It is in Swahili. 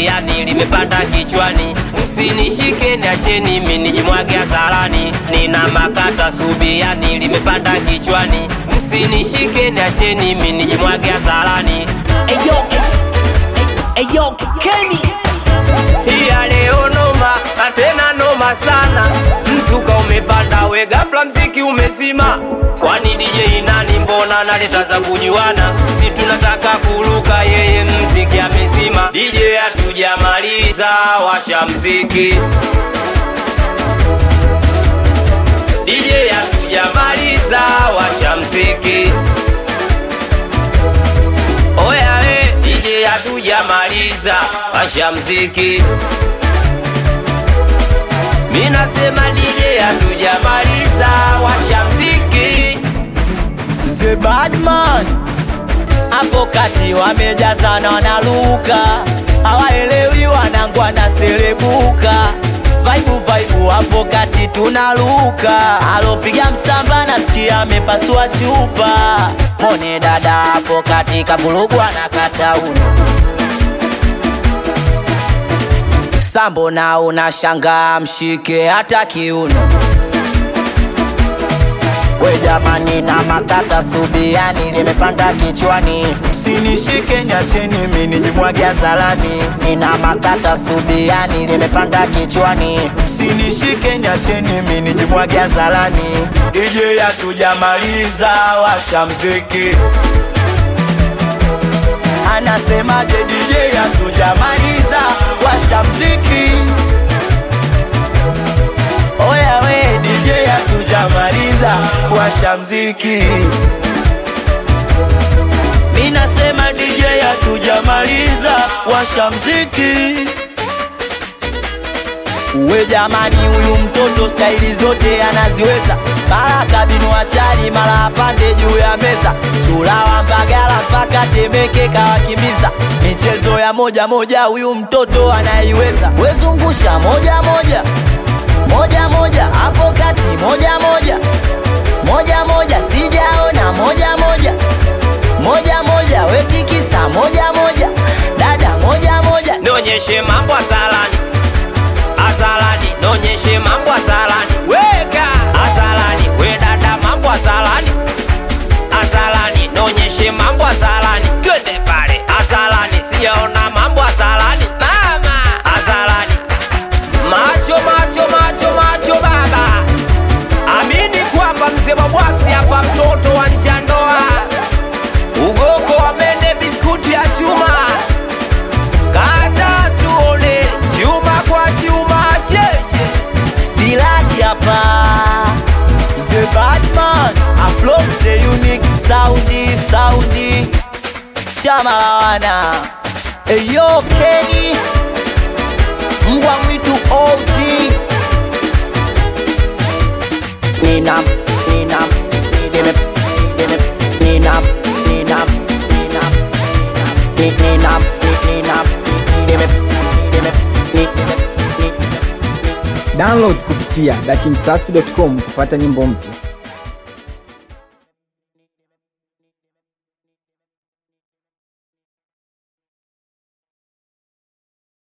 subiani limepanda kichwani, msinishike niacheni mimi nijimwage hadharani. Nina makata subiani limepanda kichwani, msinishike niacheni mimi nijimwage hadharani. Eyo, eyo, Kenny. Iya leo noma na tena noma sana, msuka umepanda we ghafla mziki umezima. Kwani DJ nani? Mbona naleta za kujuana? Si tunataka kuruka, yeye mziki amezima. DJ hatujamaliza, washa mziki. DJ hatujamaliza, washa mziki. Oya we, DJ hatujamaliza, washa mziki. Mi nasema DJ hatujamaliza, washa mziki. The Badman hapo kati wamejazana wanaluka, hawaelewi wanangu wanaserebuka. Vaibu vaibu hapo kati tunaluka, alopiga msamba nasikia amepasua chupa. Mone dada hapo kati kavurugwa na kata uno sambo na unashanga mshike hata kiuno we jamani na makata subiani limepanda kichwani sinishike nyacheni mimi nijimwage hadharani nina makata subiani limepanda kichwani sinishike nyacheni mimi nijimwage hadharani DJ hatujamaliza washa mziki anasemaje DJ hatujamaliza washa mziki Oya we DJ hatujamaliza washa mziki Mi nasema DJ hatujamaliza washa mziki We jamani, huyu mtoto staili zote anaziweza, mara kabinu achari, mara apande juu ya meza, chulawa Mbagala mpaka Temeke kawakimbiza, michezo ya moja moja huyu mtoto anaiweza. Wezungusha moja moja moja moja hapo kati, moja moja moja moja, sijaona moja moja moja moja, wetikisa moja moja, dada moja moja, Nionyeshe mambo azalani, azalani, nionyeshe mambo azalani, weka azalani, we dada, mambo azalani, azalani, nionyeshe mambo azalani, twende pale azalani, sijaona mambo azalani, mama azalani, macho macho macho macho, baba amini kwamba mzee wa bwaksi hapa, mtoto wa njandoa, ugoko wa mende, biskuti ya chuma Kata tuone chuma kwa chuma cheche. Dilaki hapa The Batman Aflow the unique soundi soundi Chama la wana Eyo Kenny Mbwa mwitu OG Ninam Ninam Ninam Ninam Ninam Ninam Ninam Ninam Ninam Ninam Download kupitia dachimsafi.com kupata nyimbo mpya.